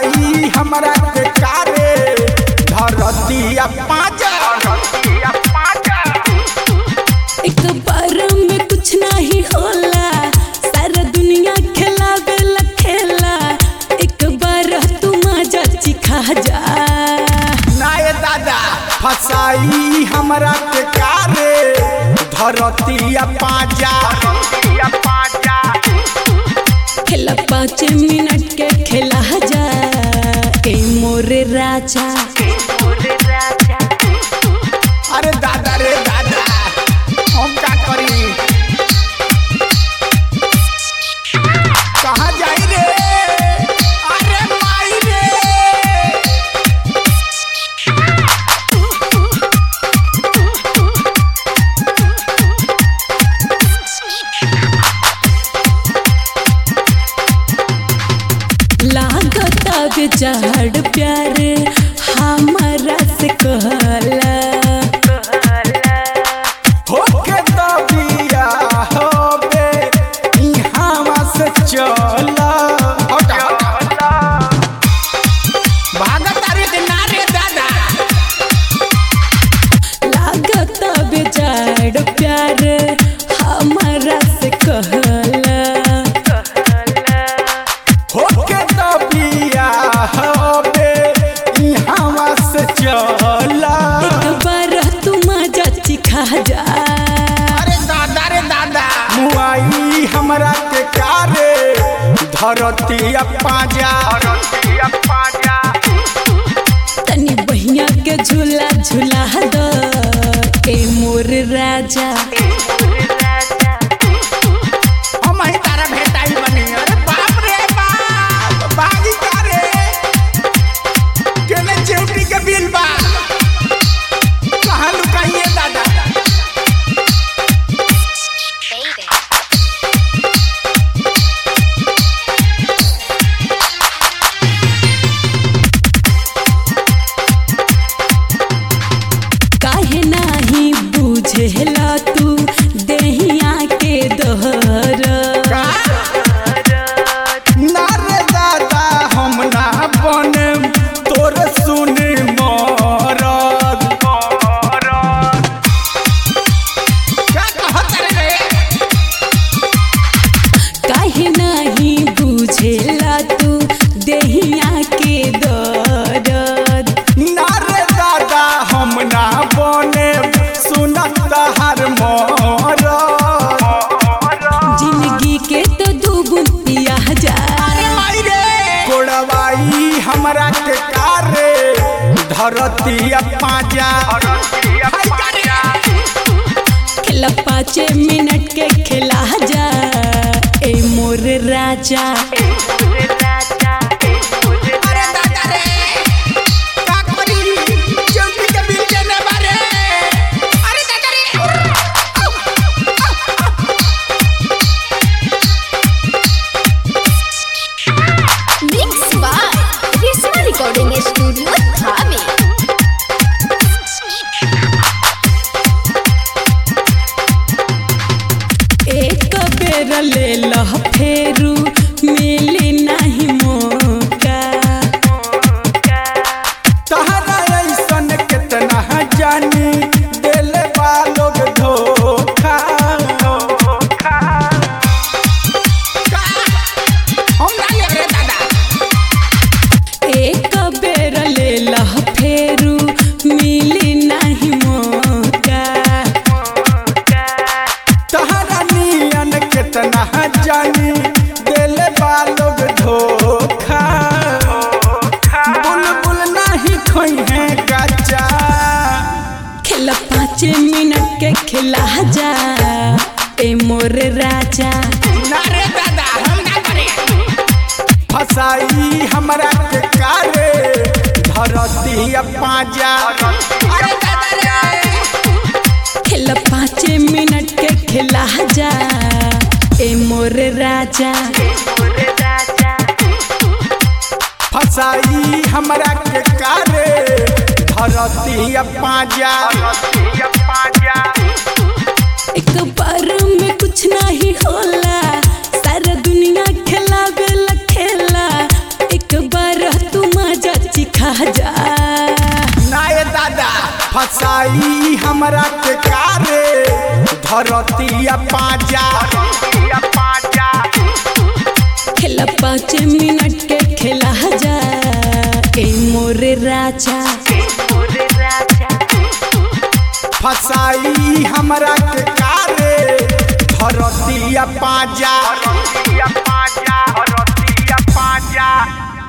फसाई हमरा के कारे धरतिया पाजा एक बार में कुछ नहीं होला सारा दुनिया खेलावे ला खेला एक बार तू मजा चिखा जा नाय दादा फसाई हमरा के कारे धरतिया पाजा खेला पाँच मिनट के खेला जा ए मोरे राजा अरे दादा रे दादा हम का करी कहाँ जाई रे अरे माई रे लागता बेचार प्यार हमारा से कहला होके तो बिया होबे इहावा से चला हटा हटा भागत अरे के नारे दादा लागता बेचार प्यार हमारा से कहला होके तो बिया होबे इहावा से चला एक बार तू मजा चिखा जा अरे दादा रे दादा मुआई हमरा के कारे धरतिया पाजा तनी बहिया के झूला झूला दो ए मोर राजा हम ही तारा भेटाई बनी अरे बाप रे बाप बागी करे केने चेउटी के बिल बा कहाँ लुकाइए दादा काहे नाही बुझेला तू देहिया के दोहर ना रे दादा हम ना बने तोर सुने मरद क्या कहत रे काहे नाही बुझेला तू देहिया के दर्द ना रे दादा हम ना बने सुनत हर मरद जिंदगी के तो दू बुन पिया जा कोड़वाई हमरा के कारे धरतिया पाजा खेला पाँच मिनट के खेला जा ए मोर राजा अरे दादा रे का करी चौकी के बिल देने बारे अरे दादा रे Mixed by Risma Recording Studio, Dhabi. एक बेर ले लह फेरू मिली नहीं मौका तहरा ऐसन कितना जानी दिल लोग धोखा हम ना ले रे दादा एक बेर ले लह फेरू मिली नहीं मौका तहरा नियन कितना जानी दिल लोग धोखा बुलबुल नहीं खोई है गच्चा खेला पाँच मिनट के खेला जा ए मोर राजा ना रे दादा हम ना करे फसाई हमरा के कारे धरती पाजा अरे दादा रे खेला पाँच मिनट के खेला जा ए मोर राजा फसाई हमरा के कारे धरती पाजा एक बार में कुछ नहीं होला सारा दुनिया खेलावे ला खेला एक बार तू चिखा जा नाय दादा फसाई हमरा के कारे धरतिया पाजा खेला पाँच मिनट के खेला जा ए मोरे राजा फसाई हमरा के कारे धरतिया पाजा